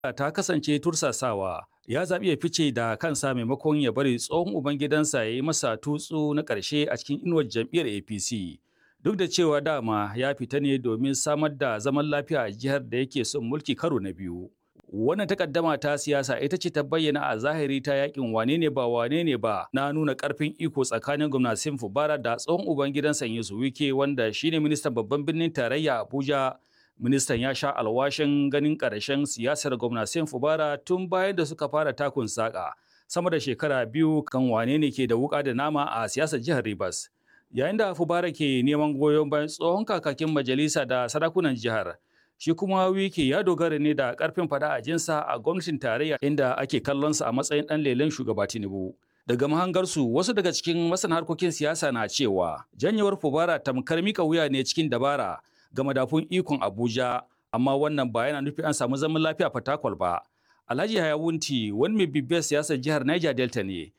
ta kasance tursasawa ya zaɓi ya fice da kansa maimakon ya bari tsohon ubangidansa ya yi masa tutsu na ƙarshe a cikin inuwar jam'iyyar apc duk da cewa dama ya fita ne domin samar da zaman lafiya a jihar da yake son mulki karo na biyu wannan takaddama ta siyasa ita ce ta bayyana a zahiri ta yakin wane ne ba wane ne ba na nuna karfin iko tsakanin gwamnatin fubara da tsohon ubangidansa Yesu Wike wanda shine ministan babban birnin tarayya Abuja ministan ya sha alwashin ganin ƙarshen siyasar gwamnatin fubara tun bayan da suka fara takun saƙa sama da shekara biyu kan wane ne ke da wuƙa da nama a siyasar jihar Rivers yayin da fubara ke neman goyon bayan tsohon kakakin majalisa da sarakunan jihar shi kuma wiki ya dogara ne da karfin fada a jinsa a gwamnatin tarayya inda ake kallonsa a matsayin dan lelen shugaba tinubu daga mahangarsu wasu daga cikin masana harkokin siyasa na cewa janyewar fubara tamkar mika wuya ne cikin dabara ga madafun ikon abuja amma wannan ba yana nufi an samu zaman lafiya fatakwal ba alhaji hayawunti wani mai bibiyar siyasar jihar niger delta ne